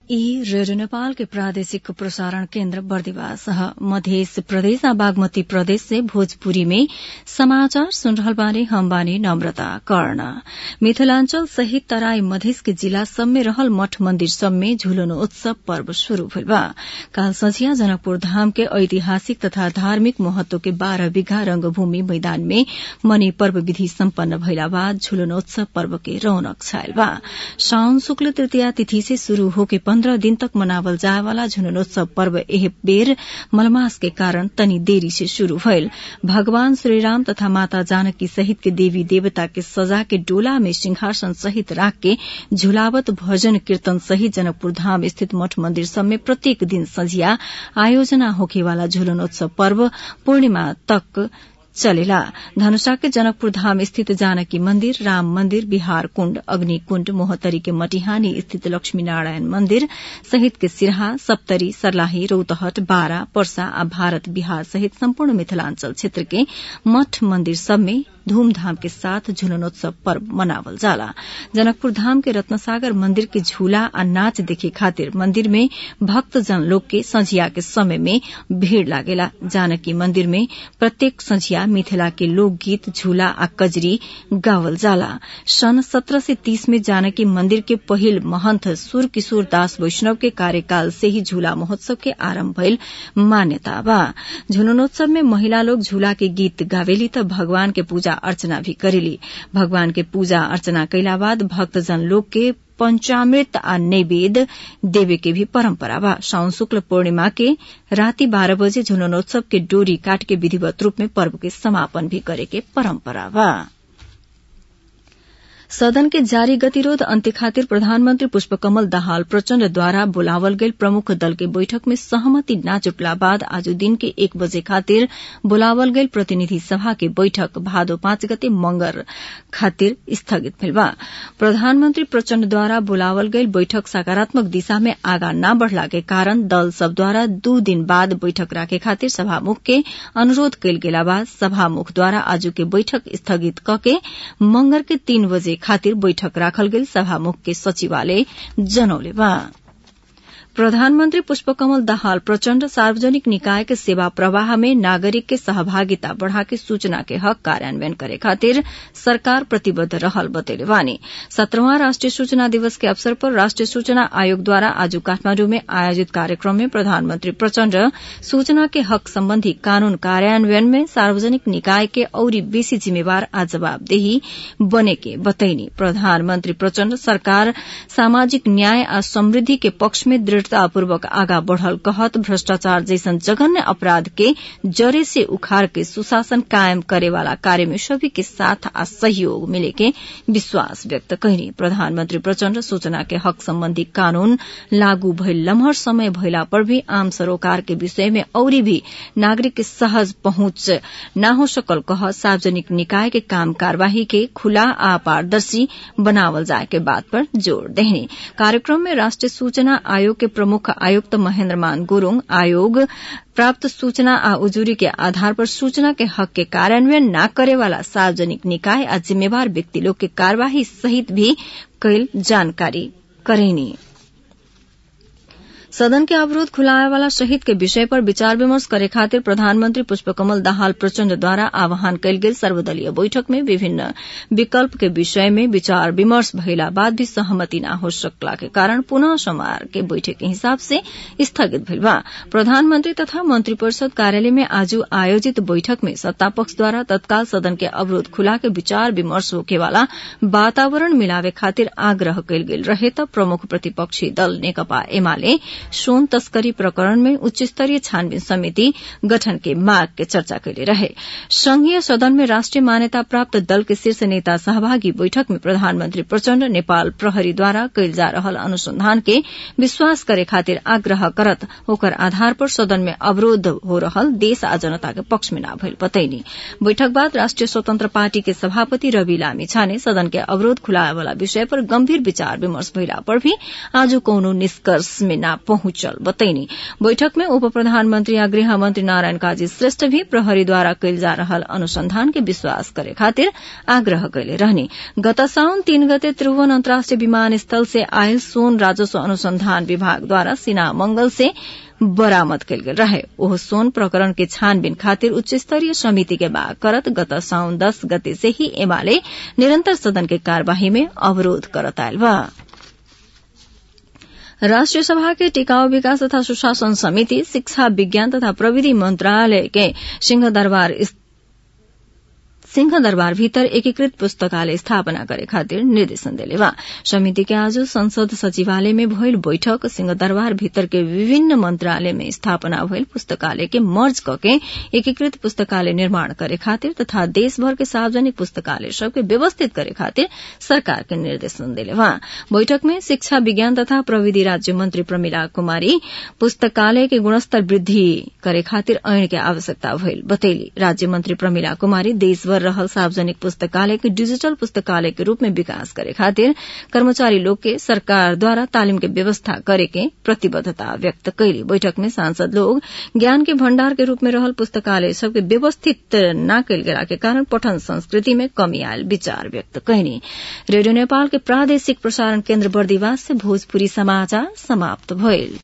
ई रेडियो नेपाल के प्रादेशिक प्रसारण केन्द्र बर्दिवास मध्य प्रदेश आ बागमती प्रदेश से भोजपुरी में समाचार सुन रहल बानी हम बानी नम्रता कर्ण मिथिलांचल सहित तराई मधेस के जिला सब में रहल मठ मंदिर सब में झुलन उत्सव पर्व शुरू भइल बा काल संझिया जनकपुर धाम के ऐतिहासिक तथा धार्मिक महत्व के बारह बीघा रंगभूमि मैदान में मनी पर्व विधि सम्पन्न भइला बाद झुलनोत्सव पर्व के रौनक छायल बा साउन शुक्ल तृतीया तिथि से शुरू होके पन्द्रह दिन तक मनावल जाए वाला झुलनोत्सव पर्व एह बेर मलमास के कारण तनी देरी से शुरू भइल भगवान श्रीराम तथा माता जानकी सहित के देवी देवता के सजा के डोला में सिंहासन सहित राख के झुलावत भजन कीर्तन सहित जनकपुर धाम स्थित मठ मंदिर सब में प्रत्येक दिन संझिया आयोजना होखेवाला झुलनोत्सव पर्व पूर्णिमा तक चलेला धनुषा के जनकपुर धाम स्थित जानकी मंदिर राम मंदिर बिहार कुण्ड अग्नि कुण्ड मोहतरी के मटिहानी स्थित लक्ष्मी नारायण मंदिर सहित के सिरहा सप्तरी सर्लाही रौतहट बारा पर्सा आ भारत बिहार सहित सम्पूर्ण मिथिलांचल क्षेत्र के मठ मंदिर सब में धूमधाम के साथ झुलनोत्सव पर्व मनावल जाला जनकपुर धाम के रत्नसागर मंदिर के झूला आ नाच देखे खातिर मंदिर में भक्तजन लोग के संझिया के समय में भीड़ लागेला जानकी मंदिर में प्रत्येक संझिया मिथिला के लोकगीत झूला आ कजरी गावल जाला सन सत्रह से तीस में जानकी मंदिर के पहिल महंत सुर किशोर दास वैष्णव के कार्यकाल से ही झूला महोत्सव के आरंभ भइल मान्यता बा झुलनोत्सव में महिला लोग झूला के गीत गावेली त भगवान के पूजा अर्चना भी करेली भगवान के पूजा अर्चना कैला बाद भक्तजन लोग के पंचामृत आ नैवेद्य देवे के भी परंपरा बा साउन शुक्ल पूर्णिमा के राति बारह बजे झुलनोत्सव के डोरी काट के विधिवत रूप में पर्व के समापन भी करे के परंपरा बा सदन के जारी गतिरोध अन्त्य खातिर प्रधानमन्त्री पुष्पकमल दाहाल प्रचण्डद्वारा बोलावल गेल प्रमुख दल के बैठक में सहमति न जुटला बाद आज दिन के एक बजे खातिर बोलावल गेल प्रतिनिधि सभा के बैठक भादो पाँच गते मंगर खातिर स्थगित भेल बा प्रधानमन्त्री प्रचण्डद्वारा बोलावल गेल बैठक सकारात्मक दिशा में आगा न बढ़ला के कारण दल सबद्वारा दू दिन बाद बैठक राखे खातिर सभामुख के अनुरोध कयल गेला बाद सभामुखद्वारा आजू के बैठक स्थगित कके मंगर के तीन बजे खातिर बैठक राखल गेल सभामुख के सचिवालय जनौले बा प्रधानमन्त्री पुष्पकमल दाहाल प्रचण्ड सार्वजनिक निकाय के सेवा प्रवाह में नागरिक के सहभागिता बढ़ाके सूचना के हक कार्यान्वयन करे खातिर सरकार प्रतिबद्ध रहल बतेले बानी सत्रहवां राष्ट्रीय सूचना दिवस के अवसर पर राष्ट्रीय सूचना आयोग द्वारा आज काठमाण्डु में आयोजित कार्यक्रम में प्रधानमन्त्री प्रचण्ड सूचना के हक सम्बन्धी कानून कार्यान्वयन में सार्वजनिक निकाय के औरी बेसी जिम्मेवार आ जवाबदेही बने के बतैनी प्रधानमन्त्री प्रचण्ड सरकार सामाजिक न्याय आ समृद्धि के पक्ष में दृढ़ दृढ़तापूर्वक आगा बढ़ल कहत भ्रष्टाचार जैसन जघन्य अपराध के जड़े से उखाड़ के सुशासन कायम करे वाला कार्य में सभी के साथ आ सहयोग मिले के विश्वास व्यक्त कैनी प्रधानमन्त्री प्रचण्ड सूचना के हक सम्बन्धी कानून लागू भइल लम्हर समय भइला पर भी आम सरोकार के विषय में औरी भी नागरिक के सहज पहुंच न हो सकल कह सार्वजनिक निकाय के काम कार्यवाही के खुला आ पारदर्शी बनावल जाए के बात पर जोड़ देने कार्यक्रम में राष्ट्रीय सूचना आयोग के प्रमुख आयुक्त महेन्द्र मान गुरूङ आयोग प्राप्त सूचना आ उजुरी के आधार पर सूचना के हक के कार्यान्वयन न करे वाला सार्वजनिक निकाय आ जिम्मेवार व्यक्ति लोग के कार्यवाही सहित भी कैल जानकारी करेनी सदन के अवरोध खुलाए वाला शहीद के विषय पर विचार विमर्श करे खातिर प्रधानमन्त्री पुष्पकमल दाहाल प्रचण्डद्वारा आह्वान कयल गेल सर्वदलीय बैठक में विभिन्न विकल्प के विषय में विचार विमर्श भइला बाद भी सहमति न हो सकला के कारण पुनः सोमवार के बैठक के हिसाब से स्थगित भेल बा प्रधानमन्त्री तथा मंत्री परिषद कार्यालय में आज आयोजित बैठक में सत्तापक्षद्वारा तत्काल सदन के अवरोध खुला के विचार विमर्श होके वाला वातावरण मिलावे खातिर आग्रह कयल गेल रहे त प्रमुख प्रतिपक्षी दल नेकपा एमाले सोन तस्करी प्रकरण में उच्च स्तरीय छानबीन समिति गठन के मार्ग के चर्चा कैले रहे संघीय सदन में राष्ट्रिय मान्यता प्राप्त दल के शीर्ष नेता सहभागी बैठक में प्रधानमन्त्री प्रचण्ड नेपाल प्रहरीद्वारा कैल जा रहल अनुसंधान के विश्वास करे खातिर आग्रह करत ओकर आधार पर सदन में अवरोध हो रहल देश आ जनता के पक्ष में न भइल बतैनी बैठक बाद राष्ट्रिय स्वतन्त्र पार्टी के सभापति रवि लामी छाने सदन के अवरोध खुलाए वाला विषय पर गम्भीर विचार विमर्श भइला पर भी आज कौनो निष्कर्ष में न पहुंचल बतैनी बैठक में उप प्रधानमन्त्री आ गृह मन्त्री नारायण काजी श्रेष्ठ भी प्रहरीद्वारा कैल जा रहल अनुसंधान के विश्वास करे खातिर आग्रह कैले रहने गत साउन तीन गते त्रिभुवन अन्तर्राष्ट्रिय विमानस्थल से आयल सोन राजस्व अनुसंधान विभागद्वारा सिना मंगल से बरामद कयल गेल रहे ओह सोन प्रकरण के छानबीन खातिर उच्च स्तरीय समिति के माग करत गत साउन दस गते से ही एमाले निरंतर सदन के कार्यवाही में अवरोध करत आयल बा राष्ट्रिय सभा के टिकाऊ विकास तथा सुशासन समिति शिक्षा विज्ञान तथा प्रविधि मंत्रालय के सिंह दरबार सिंह दरबार भीतर एकीकृत पुस्तकालय स्थापना करे खातिर निर्देशन देले बा समिति के आज संसद सचिवालय में भइल बैठक सिंह दरबार भीतर के विभिन्न मंत्रालय में स्थापना भइल पुस्तकालय के मर्ज कके एकीकृत पुस्तकालय निर्माण करे खातिर तथा देशभर के सार्वजनिक पुस्तकालय सबके व्यवस्थित करे खातिर सरकार के निर्देशन देले बा बैठक में शिक्षा विज्ञान तथा प्रविधि राज्य मंत्री प्रमिला कुमारी पुस्तकालय के गुणस्तर वृद्धि करे खातिर ऐन के आवश्यकता भइल बतैली राज्य मंत्री प्रमिला कुमारी देशभर रहल सार्वजनिक पुस्तकालय के डिजिटल पुस्तकालय के रूप में विकास करे खातिर कर्मचारी लोग के सरकार द्वारा तालिम के व्यवस्था करे के प्रतिबद्धता व्यक्त कैली बैठक में सांसद लोग ज्ञान के भण्डार के रूप में रहल पुस्तकालय सबके व्यवस्थित न कैल गेला के कारण पठन संस्कृति में कमी आयल विचार व्यक्त कैनी रेडियो नेपाल के प्रादेशिक प्रसारण केन्द्र बर्दिवास से भोजपुरी समाचार समाप्त भइल